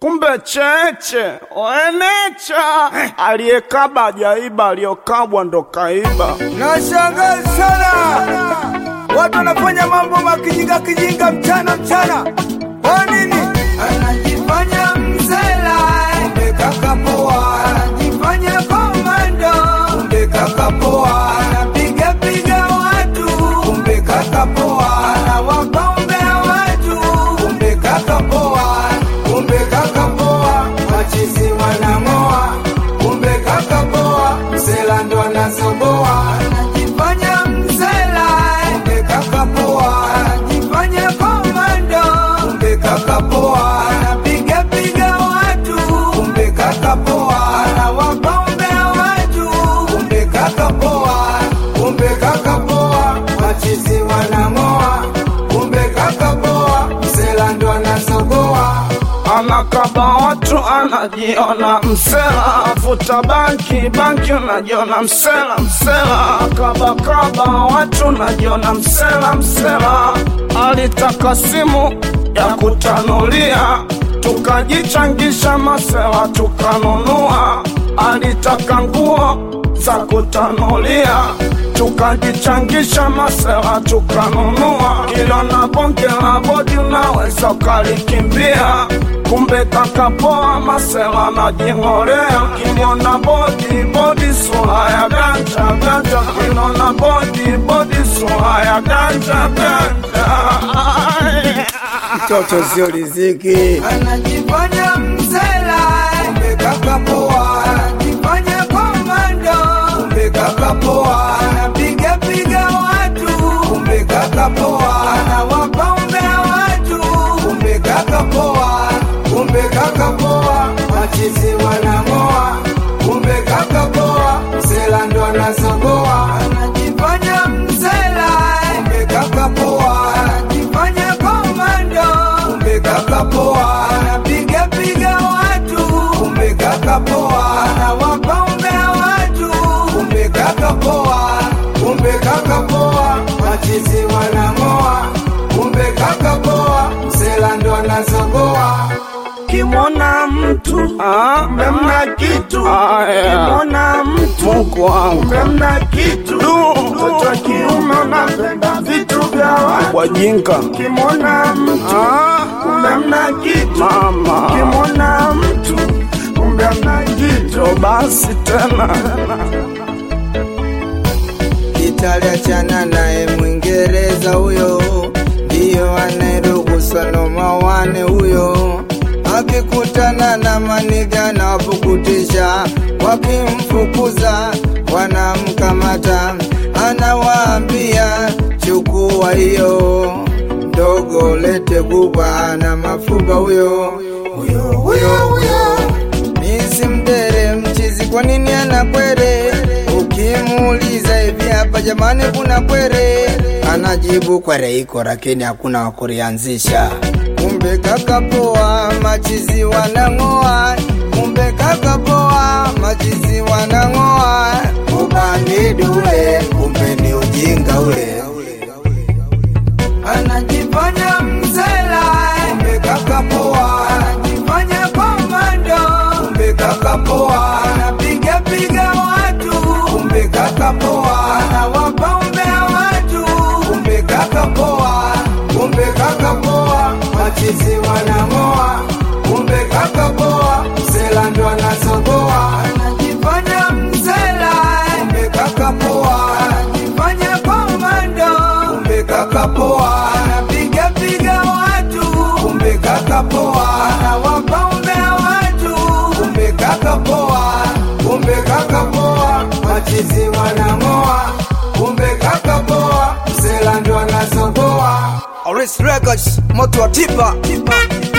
kumbe cheche oenecha aliyekaba jaiba aliyokabwa ndo kaiba Nashangaa sana watu wanafanya mambo makijinga kijinga mchana mchana. Kwa nini? Anajifanya mzela, kumbe kaka poa. Anajifanya komando, kumbe kaka poa. Anapiga piga watu, kumbe kaka poa. Anawagombea watu, kumbe kaka poa. Kumbe kaka poa, machizi wanang'oa. Kumbe kaka poa, mzela ndo anazogoa. Anajifanya mzela, kumbe kaka poa. Anajifanya komando, kumbe kaka poa. Anapiga piga watu, kumbe kaka poa. Anawagombea watu, kumbe kaka poa. Kumbe kaka poa, machizi wanang'oa. Kumbe kaka poa, mzela ndo anazogoa. anakaba watu anajiona msela afuta banki banki unajiona msela msela kabakaba watu unajiona msela msela alitaka simu ya kutanulia tukajichangisha masela tukanunua alitaka nguo za kutanulia tukajichangisha masela tukanunua kilo na bonge la bodi unaweza ukalikimbia kumbe kakapoa masela najing'olea kiliona bodi bodi sura ya ganja ganja kiliona bodi bodi sura ya ganja ganja mtoto sio riziki. Anajifanya mzela, kumbe kaka poa. Anajifanya komando, kumbe kaka poa. Anapiga piga watu, kumbe kaka poa. Anawagombea watu, kumbe kaka poa. Kumbe kaka poa, machizi wanang'oa. Kumbe kaka poa, mzela ndo anazogoa. Anajifanya mzela, kumbe kaka poa. Anajifanya komando, kumbe kaka poa. Anapiga piga watu, kumbe kaka poa. Anawagombea watu, kumbe kaka poa. Kumbe kaka poa, machizi wanang'oa. Kumbe kaka poa, mzela ndo anazogoa. kimwona mtu Ah, memna kitu kimwona mtu Mungu wangu memna kitu mtoto wa kiume unapenda vitu vya watu wajinga kimwona mtu memna kitu mama kimwona mtu kumbe mna kitu basi tena Italia chana naye Mwingereza huyo, ndiyo anayeruhusa noma wane huyo. Akikutana na maniga na wapukutisha, wakimfukuza wanamkamata, anawaambia chukua hiyo ndogo, lete kubwa na mafuba huyo huyo huyo huyo Misi mdere mchizi, kwa nini ana kwere? Ukimuuliza hivi hapa jamani, kuna kwere? Anajibu kwere iko, lakini hakuna wa kurianzisha. Kumbe kaka poa, machizi wanang'oa. Kumbe kaka poa, machizi wanang'oa. Ubandidi ule, kumbe ni ujinga ule anajifanya mzela, kumbe kaka poa, anajifanya komando, kumbe kaka poa, anapiga piga watu, kumbe kaka poa, anawagombea watu, kumbe kaka poa, kumbe kaka poa, machizi wanang'oa, kumbe kaka poa, mzela ndo anazogoa, anajifanya mzela, kumbe kaka poa, anajifanya komando, kumbe kaka poa, anapiga piga watu, kumbe kaka poa, anawagombea watu, kumbe kaka poa, kumbe kaka poa, machizi wanang'oa, kumbe kaka poa, mzela ndo anazogoa. Oris Records, moto wa tipa, tipa.